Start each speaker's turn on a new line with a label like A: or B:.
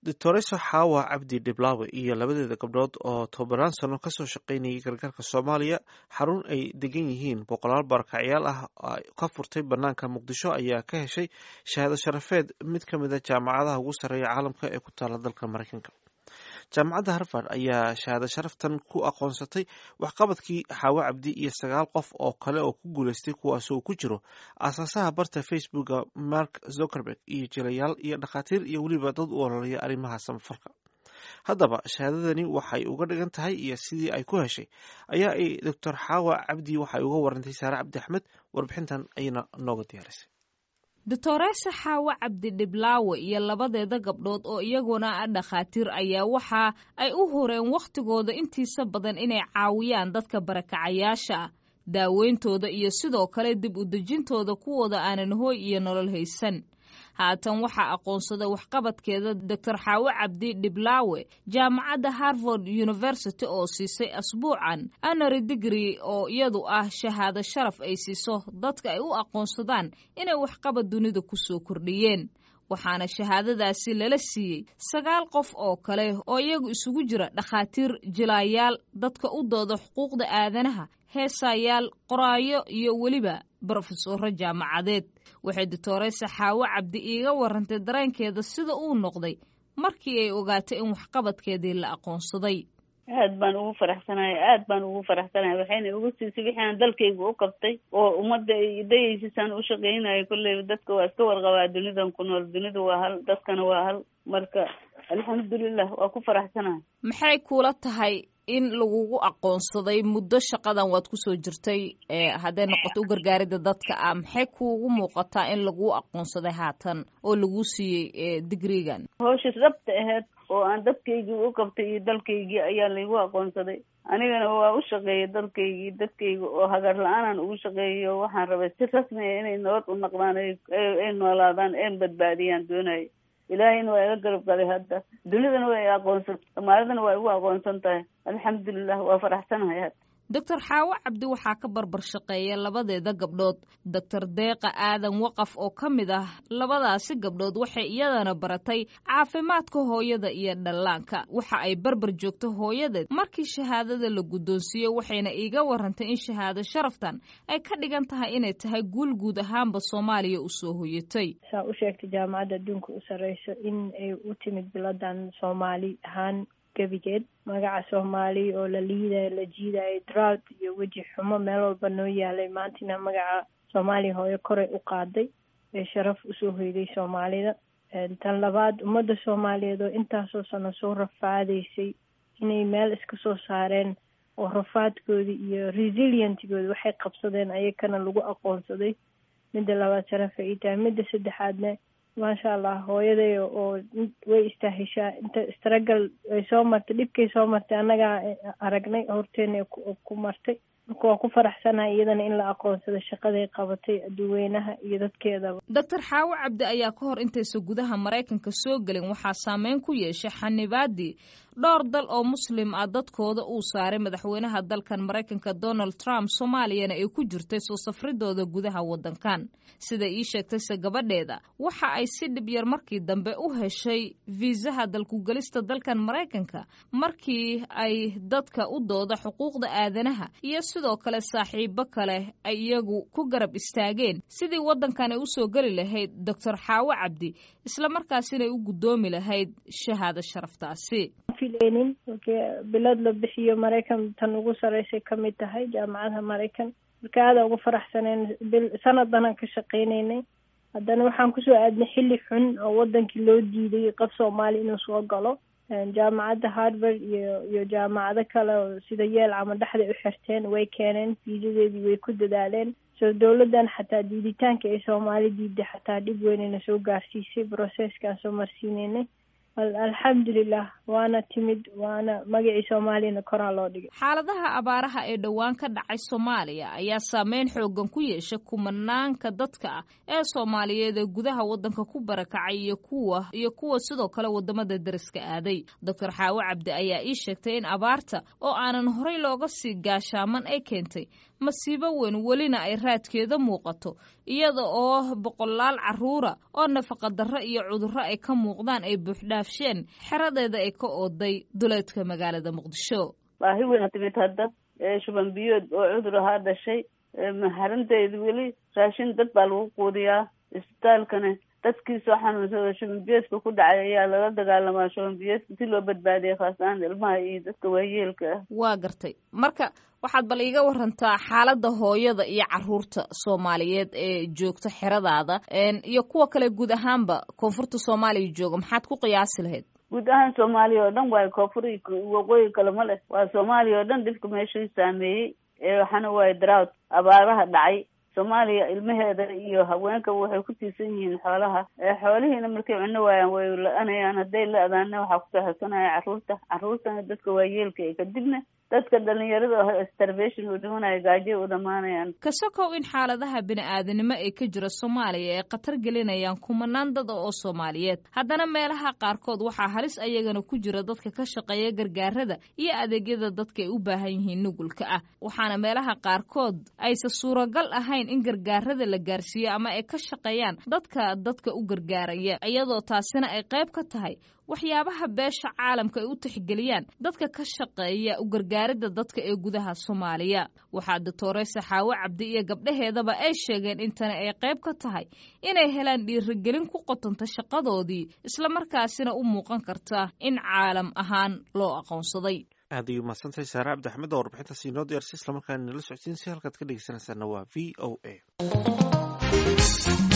A: doctoreso xaawa cabdi dhiblaawe iyo labadeeda gabdhood oo tobanaan sano kasoo shaqaynayay gargaarka soomaaliya xarun ay degan yihiin boqolaal barakacyaal ah ka furtay banaanka muqdisho ayaa ka heshay shahaado sharafeed mid ka mida jaamacadaha ugu sarreeya caalamka ee ku taala dalka mareykanka jaamacadda harvard ayaa shahaado sharaftan ku aqoonsatay waxqabadkii xaawo cabdi iyo sagaal qof oo kale oo ku guuleystay kuwaas uu ku jiro aasaasaha barta facebooka mark zuckerberg iyo jilayaal iyo dhakhaatiir iyo weliba dad u ololaya arrimaha samafalka haddaba shahaadadani waxay uga dhigan tahay iyo sidii ay ku heshay ayaa ay doctor xaawa cabdi waxay uga warantay saare cabdi axmed warbixintan ayayna nooga diyaarisay
B: doctoreesa xaawo cabdi dhiblaawe iyo labadeeda gabdhood oo iyaguna ah dhakhaatiir ayaa waxa ay u horeen wakhtigooda intiisa badan inay caawiyaan dadka barakacayaasha ah daaweyntooda iyo sidoo kale dib u dejintooda kuwooda aanan hooy iyo nolol haysan haatan waxaa aqoonsaday waxqabadkeeda doctor xaawo cabdi dhiblaawe jaamacadda harvard university oo siisay asbuucan anary digri oo iyadu ah shahaado sharaf ay siiso dadka ay u aqoonsadaan inay waxqabad dunida ku soo kordhiyeen waxaana shahaadadaasi lala siiyey sagaal qof oo kale oo iyagu isugu jira dhakhaatiir jilaayaal dadka u dooda xuquuqda aadanaha heesayaal qoraayo iyo weliba brofesoro jaamacadeed waxay doctoresa xaawo cabdi iiga warantay dareenkeeda sida uu noqday markii ay ogaatay in waxqabadkeedii la aqoonsaday
C: aad baan ugu faraxsanahay aad baan ugu faraxsanahay waxayna igu siisay wixii aan dalkayga u qabtay oo ummadda ay dayaysisaan u shaqaynayo kolleyba dadka waa iska warqabaa dunidan ku nool dunidu waa hal dadkana waa hal marka alxamdulilah waa ku faraxsanahay
B: maxay kuula tahay in lagugu aqoonsaday muddo shaqadan waad kusoo jirtay hadday noqoto u gargaarida dadka ah maxay kuugu muuqataa in laguu aqoonsaday haatan oo laguu siiyey digrigan
C: hawshas dhabta aheyd oo aan dadkaygii u qabtay iyo dalkaygii ayaa laygu aqoonsaday anigana waa u shaqeeyay dalkaygii dadkayga oo hagar la-aanan ugu shaqeeyayo waxaan rabay si rasmi a inay nabad u naqdaan ay noolaadaan een badbaadiyaan doonayo ilaahayna waa iga garab galay hadda dunidana waa i aqoonsan soomaalidana waa igu aqoonsan tahay alxamdulilah waa faraxsanahay hadda
B: doctor xaawo cabdi waxaa ka barbar shaqeeya labadeeda gabdhood doctor deeqa aadan waqaf oo ka mid ah labadaasi gabdhood waxay iyadana baratay caafimaadka hooyada iyo dhallaanka waxa ay barbar joogto hooyadeed markii shahaadada la guddoonsiiyo waxayna iiga warantay in shahaado sharaftan ay ka dhigan tahay inay tahay guul guud ahaanba soomaaliya u soo hoyatay
D: saa u sheegtay jaamacadda adduunka u sarreyso in ay u timid biladan soomaali ahaan gebigeed magaca soomaali oo la liidayo la jiidayo drought iyo weji xumo meel walba noo yaalay maantina magaca soomaaliya hooyo koray u qaaday ee sharaf usoo hoyday soomaalida tan labaad ummadda soomaaliyeed oo intaasoo sano soo rafaadaysay inay meel iska soo saareen oo rafaadkoodii iyo resilientgoodi waxay qabsadeen ayakana lagu aqoonsaday midda labaad sharafa ii tahay midda saddexaadna maasha allah hooyaday oo way istaahishaa inta stragal ay soo martay dhibkay soo martay annagaa aragnay horteena ku martay marka waa ku faraxsanahay iyadana in la aqoonsado shaqaday qabatay aduweynaha iyo dadkeedaba
B: doctor xaawo cabdi ayaa ka hor intaysa gudaha maraykanka soo gelin waxaa saameyn ku yeeshay xanibaadii dhowr dal oo muslim ah dadkooda uu saaray madaxweynaha dalkan maraykanka donald trump soomaaliyana ay ku jirtay soo safridooda gudaha waddankan sida ii sheegtayse gabadheeda waxa ay si dhib yar markii dambe u heshay fiisaha dalkugelista dalkan maraykanka markii ay dadka u dooda xuquuqda aadanaha iyo sidoo kale saaxiibo kale ay iyagu ku garab istaageen sidii waddankan ay usoo geli lahayd doctor xaawo cabdi islamarkaasina u guddoomi lahayd shahaado sharaftaasi
D: filaynin bilad la bixiyo maraykan tan ugu sarreysay ka mid tahay jaamacadaha maraykan marka aada ugu faraxsaneen bil sanaddanaan ka shaqaynaynay haddana waxaan kusoo aadnay xilli xun oo wadankii loo diiday qof soomaali inuu soo galo jaamacadda harvard iyo iyo jaamacado kale oo sida yeel ama dhexday u xirteen way keeneen fiisadeedii way ku dadaaleen soo dowladdan xataa diiditaanka ay soomaali diiday xataa dhib weynayna soo gaarsiisay brocesskaan soo marsiineynay alxamdulilah waana timid waana magacii soomaaliyana koraa loo dhigay
B: xaaladaha abaaraha ee dhowaan ka dhacay soomaaliya ayaa saameyn xoogan ku yeeshay kumanaanka dadka ah ee soomaaliyeed ee gudaha waddanka ku barakacay iyo kuwa iyo kuwa sidoo kale wadamada deriska aaday doctor xaawo cabdi ayaa ii sheegtay in abaarta oo aanan horey looga sii gaashaaman ay keentay masiibo weyn welina ay raadkeeda muuqato iyada oo boqolaal carruura oo nafaqadarro iyo cudurro ay ka muuqdaan ay buuxdhaafsheen xeradeeda ay ka ooday duleedka magaalada muqdisho
C: baahi weyna timid hadda shuban biyood oo cudur ahaa dhashay xarunteeda weli raashin dad baa lagu quudiyaa isbitaalkana dadkii soo xanuunsada shuban biyoodka ku dhacay ayaa lala dagaalamaa shuban biyoodka si loo badbaadiya khaas ahaan ilmaha iyo dadka waayeelka ah
B: waa gartay marka waxaad bal iiga warantaa xaaladda hooyada iyo caruurta soomaaliyeed ee joogta xeradaada iyo kuwa kale guud ahaanba koonfurta soomaaliya jooga maxaad ku qiyaasi lahayd
C: guud ahaan soomaaliya oo dhan waayo koonfur waqooyi kale ma leh waa soomaaliya oo dhan dhibka meeshuu saameeyey waxaana waaye drought abaaraha dhacay soomaaliya ilmaheeda iyo haweenkaba waxay ku tiirsan yihiin xoolaha xoolihiina markay cuno waayaan way la-anayaan hadday la-daana waxaa kusoo xigsanaya carruurta carruurtana dadka waayeelka ee kadibna dadka dhalinyarada oo starvation u dhimanaya gaajo u dhamaanayaan
B: kasokow in xaaladaha bini-aadanimo ee ka jira soomaaliya ay khatar gelinayaan kumanaan dad oo soomaaliyeed haddana meelaha qaarkood waxaa halis ayagana ku jira dadka ka shaqeeya gargaarada iyo adeegyada dadka ay u baahan yihiin nugulka ah waxaana meelaha qaarkood aysa suuragal ahayn in gargaarada la gaarsiiyo ama ay ka shaqeeyaan dadka dadka u gargaaraya iyadoo taasina ay qayb ka tahay waxyaabaha beesha caalamka ay u tixgeliyaan dadka ka shaqeeya u gargaaridda dadka ee gudaha soomaaliya waxaa doctore saxaawo cabdi iyo gabdhaheedaba ay sheegeen in tani ay qayb ka tahay inay helaan dhiirigelin ku qotanta shaqadoodii islamarkaasina u muuqan karta in caalam ahaan loo aqoonsaday
A: aad ayuu mahadsantahay saare cabdi axmed oo warbixintaasi inoo diyaarsa islamarkaana nala socodsiin si halkaad ka dhegeysanaysaana waa v o a